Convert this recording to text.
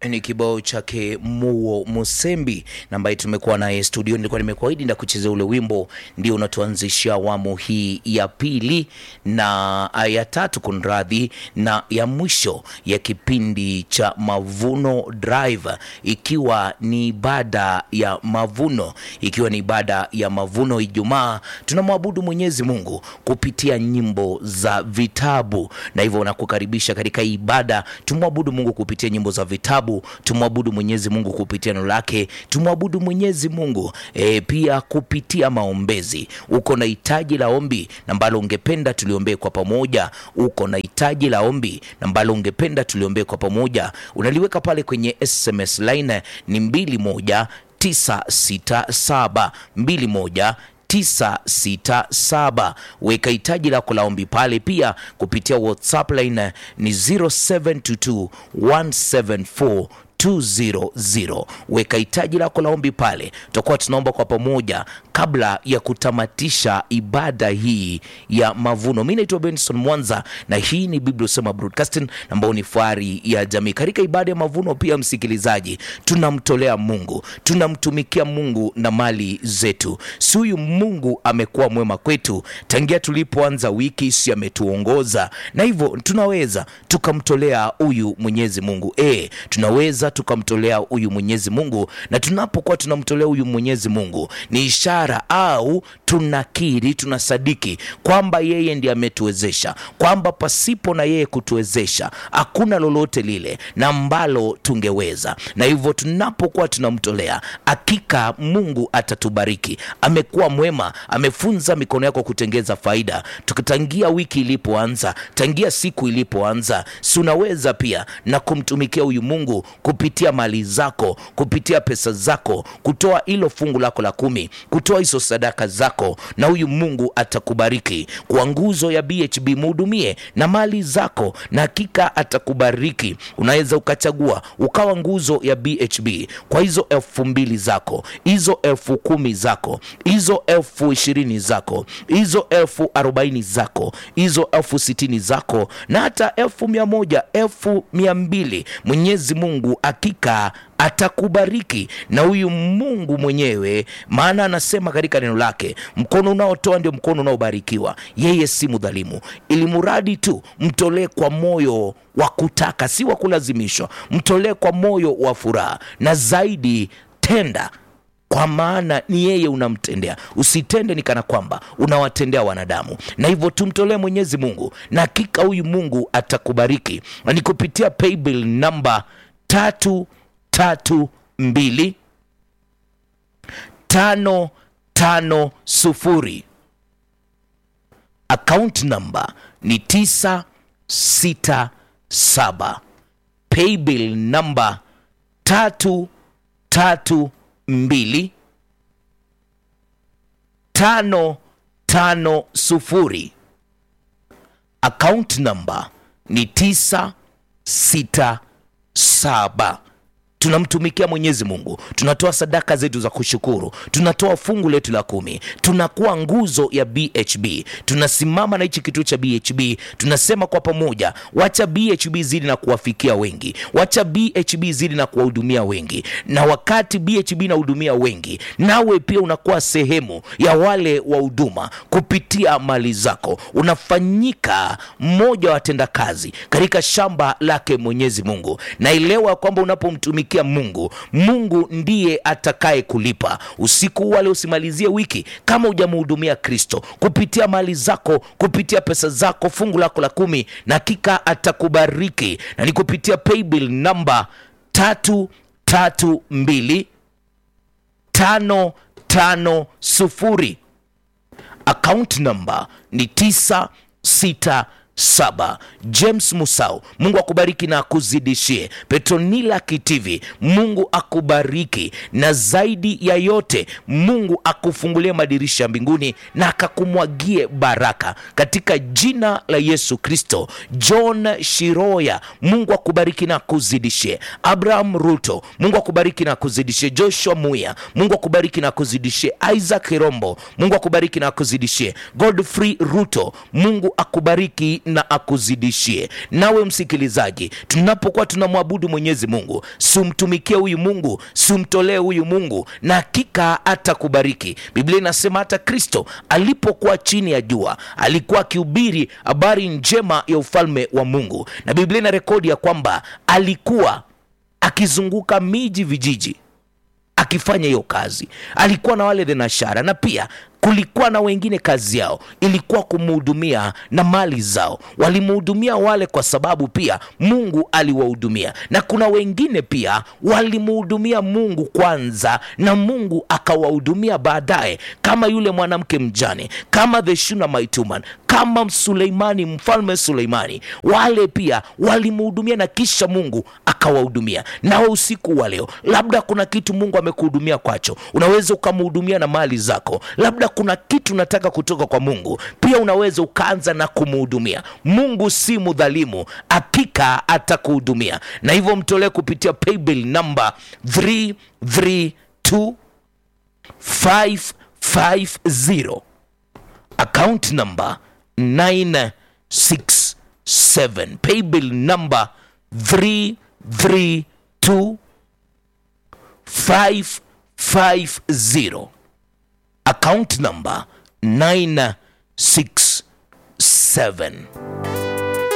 ni kibao chake Muo Musembi na ambaye tumekuwa naye studio. Nilikuwa nimekuahidi na kuchezea ule wimbo, ndio unatuanzishia awamu hii ya pili na ya tatu, kunradhi, na ya mwisho ya kipindi cha Mavuno Drive, ikiwa ni ibada ya mavuno, ikiwa ni ibada ya mavuno. Ijumaa tunamwabudu Mwenyezi Mungu kupitia nyimbo za vitabu, na hivyo nakukaribisha katika ibada. Tumwabudu Mungu kupitia nyimbo za vitabu tumwabudu Mwenyezi Mungu kupitia neno lake, tumwabudu Mwenyezi Mungu e, pia kupitia maombezi. Uko na hitaji la ombi na ambalo ungependa tuliombee kwa pamoja, uko na hitaji la ombi na ambalo ungependa tuliombee kwa pamoja, unaliweka pale kwenye SMS line ni mbili moja tisa sita saba mbili moja 967 weka hitaji lako la ombi pale, pia kupitia WhatsApp line ni 0722 174 200. Weka hitaji lako la ombi pale, tutakuwa tunaomba kwa pamoja kabla ya kutamatisha ibada hii ya mavuno. Mi naitwa Benson Mwanza na hii ni Biblia Usema Broadcasting ambayo ni fahari ya jamii. Katika ibada ya mavuno pia, msikilizaji, tunamtolea Mungu, tunamtumikia Mungu na mali zetu. Si huyu Mungu amekuwa mwema kwetu tangia tulipoanza wiki, si ametuongoza, na hivyo tunaweza tukamtolea huyu Mwenyezi Mungu e, tunaweza tukamtolea huyu Mwenyezi Mungu, na tunapokuwa tunamtolea huyu Mwenyezi Mungu ni ishara au tunakiri, tunasadiki kwamba yeye ndiye ametuwezesha, kwamba pasipo na yeye kutuwezesha hakuna lolote lile na ambalo tungeweza. Na hivyo tunapokuwa tunamtolea, hakika Mungu atatubariki. Amekuwa mwema, amefunza mikono yako kutengeza faida. Tukitangia wiki ilipoanza, tangia siku ilipoanza, si unaweza pia na kumtumikia huyu Mungu kupitia mali zako, kupitia pesa zako, kutoa hilo fungu lako la kumi, kutoa hizo sadaka zako, na huyu Mungu atakubariki. Kwa nguzo ya BHB muhudumie na mali zako, na hakika atakubariki. Unaweza ukachagua ukawa nguzo ya BHB kwa hizo elfu mbili zako, hizo elfu kumi zako, hizo elfu ishirini zako, hizo elfu arobaini zako, hizo elfu sitini zako, na hata elfu mia moja elfu mia mbili Mwenyezi Mungu hakika atakubariki na huyu Mungu mwenyewe, maana anasema katika neno lake, mkono unaotoa ndio mkono unaobarikiwa. Yeye si mdhalimu, ili mradi tu mtolee kwa moyo wa kutaka, si wa kulazimishwa. Mtolee kwa moyo wa furaha, na zaidi tenda kwa maana ni yeye unamtendea. Usitende ni kana kwamba unawatendea wanadamu, na hivyo tumtolee Mwenyezi Mungu, na hakika huyu Mungu atakubariki. Na ni kupitia paybill namba tatu tatu mbili tano tano sufuri. Account namba ni tisa sita saba. Paybill namba tatu tatu mbili tano tano sufuri. Account namba ni tisa sita saba. Tunamtumikia Mwenyezi Mungu, tunatoa sadaka zetu za kushukuru, tunatoa fungu letu la kumi, tunakuwa nguzo ya BHB, tunasimama na hichi kituo cha BHB, tunasema kwa pamoja, wacha BHB zidi na kuwafikia wengi, wacha BHB zidi na kuwahudumia wengi. Na wakati BHB inahudumia wengi, nawe pia unakuwa sehemu ya wale wa huduma kupitia mali zako, unafanyika mmoja wa watendakazi katika shamba lake Mwenyezi Mungu. Naelewa kwamba unapomtumikia Mungu, Mungu ndiye atakaye kulipa. Usiku wale usimalizie wiki kama hujamhudumia Kristo kupitia mali zako, kupitia pesa zako, fungu lako la kumi, na hakika atakubariki, na ni kupitia paybill namba tatu tatu mbili tano tano sufuri. Account namba ni tisa sita saba. James Musau, Mungu akubariki na akuzidishie. Petronila Kitivi, Mungu akubariki na zaidi ya yote, Mungu akufungulie madirisha ya mbinguni na akakumwagie baraka katika jina la Yesu Kristo. John Shiroya, Mungu akubariki na akuzidishie. Abraham Ruto, Mungu akubariki na akuzidishie. Joshua Muya, Mungu akubariki na akuzidishie. Isaac Rombo, Mungu akubariki na akuzidishie. Godfrey Ruto, Mungu akubariki bali na akuzidishie. Nawe msikilizaji, tunapokuwa tunamwabudu Mwenyezi Mungu, simtumikie huyu Mungu, simtolee huyu Mungu, na hakika atakubariki. Biblia inasema hata Kristo alipokuwa chini ya jua alikuwa akihubiri habari njema ya ufalme wa Mungu, na Biblia ina rekodi ya kwamba alikuwa akizunguka miji vijiji akifanya hiyo kazi. Alikuwa na wale thenashara, na pia kulikuwa na wengine kazi yao ilikuwa kumhudumia na mali zao. Walimhudumia wale kwa sababu pia Mungu aliwahudumia, na kuna wengine pia walimhudumia Mungu kwanza na Mungu akawahudumia baadaye, kama yule mwanamke mjane, kama the Shunammite woman, kama Suleimani, mfalme Suleimani. Wale pia walimhudumia na kisha Mungu akawahudumia. Nawe usiku wa leo, labda kuna kitu Mungu amekuhudumia kwacho, unaweza ukamhudumia na mali zako, labda kuna kitu unataka kutoka kwa Mungu, pia unaweza ukaanza na kumhudumia. Mungu si mudhalimu, hakika atakuhudumia, na hivyo mtolee kupitia paybill namba 332 550 account number 967 paybill number 332 550 account number 967